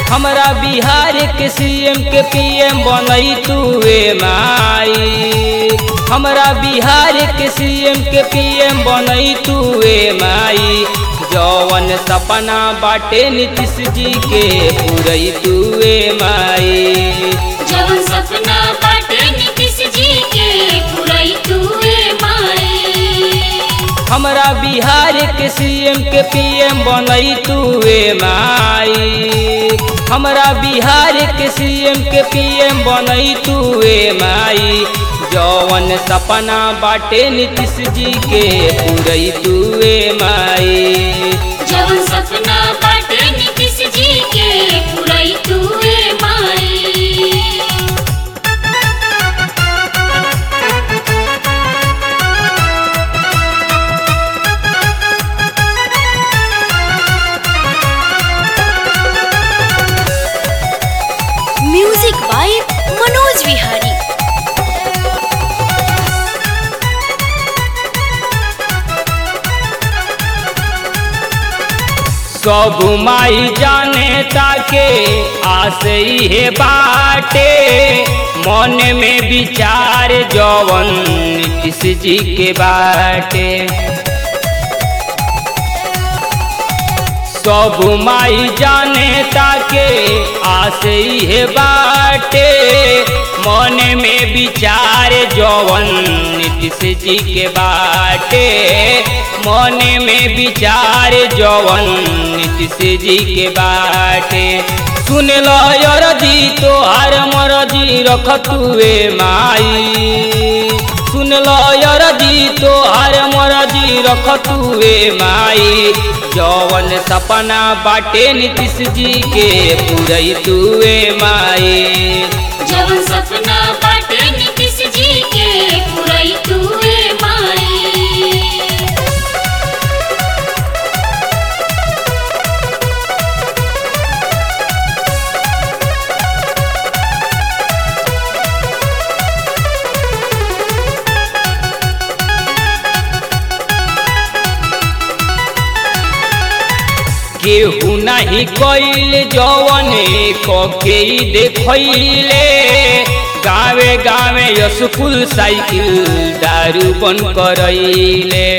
हमरा बिहार के सीएम के पीएम बनई तुए माई हमरा बिहार के सीएम के पीएम बनई तुए माई जवन सपना बाटे नीतीश जी के पूरई तुए माई जवन सपना बाटे नीतीश जी के पुरई तुए माई हमरा बिहार के सीएम के पीएम बनई तुए माई हमरा बिहार के सीएम के पीएम बनई तुए माई जवन सपना बाटे नीतीश जी के पूरई तुए माई जवन सपना बाटे नीतीश जी के पुरई तुए माई म्यूजिक बाय मनोज विहारी सब माई जाने ताके आसे हे बाटे मन में विचार जवन नीतीश जी के बाटे सब माई जाने ताके आसे हे बाटे मन में विचार जवन नीतीश जी के बाटे मन में विचार जवन नीतीश जी के बाटे सुन लो यरजी तोहार मरजी रख तुए माई सुन लो यरजी तोहार मरजी रख तुए माई जवन सपना बाटे नीतीश जी के पूरई तुए माई जवन सपना बाटे नीतीश जी के पुरई तुए माई केहू नहीं कैल जवने कके देखैले गावे गावे स्कूल साइकिल दारू बन करैले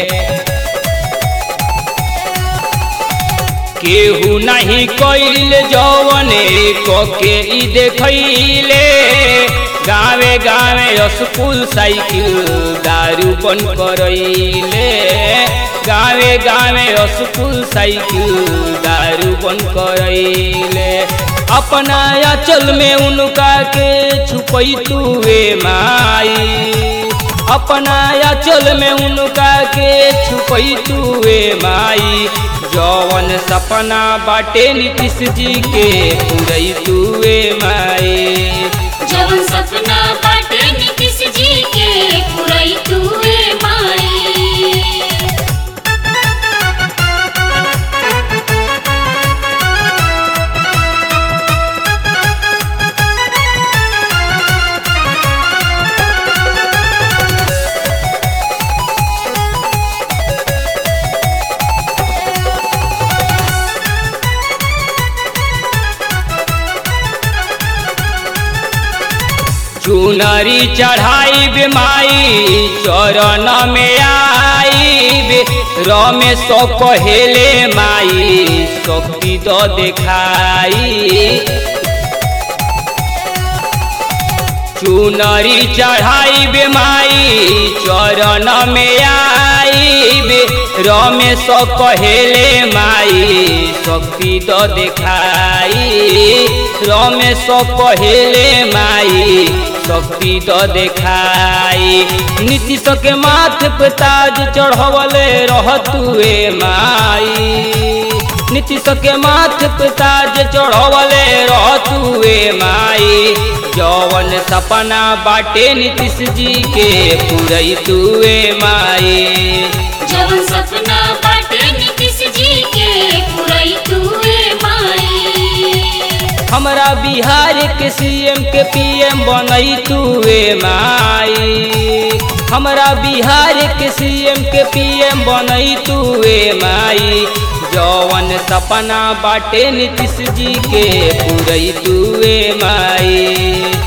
केहू नहीं कैल जवने कके देखैले गावे गावे स्कूल साइकिल दारू बन करैले गावे गावे स्कूल साइकिल दारू बन करैले अपना अचल में उनका के छुपई तुए माई अपना अचल में उनका के छुपई तुए माई जवन सपना बाटे नीतीश जी के पूरई तुए माई जवन सपना बाटे नीतीश जी के पुरई तुए माई चुनरी चढ़ाई माई चरण में आई रमेश कहेले माई शक्ति तो देखाई चुनरी चढ़ाई माई चरण में आई रमेश कहेले माई शक्ति तो देखाई रमेश कहेले माई शक्ति तो देखाई नीतीश के माथ पे ताज चढ़वले रहतुए माई नीतीश के माथ पे ताज चढ़वले रहतुए माई जवन सपना बाटे नीतीश जी के पूरई तुए माई जवन सपना बाटे नीतीश जी के पुरई तुए माई हमरा बिहार के सीएम के पीएम बनई तुए माई हमरा बिहार के सीएम के पीएम बनई तू ए माई जौवन सपना बाटे नीतीश जी के पूरई तू ए माई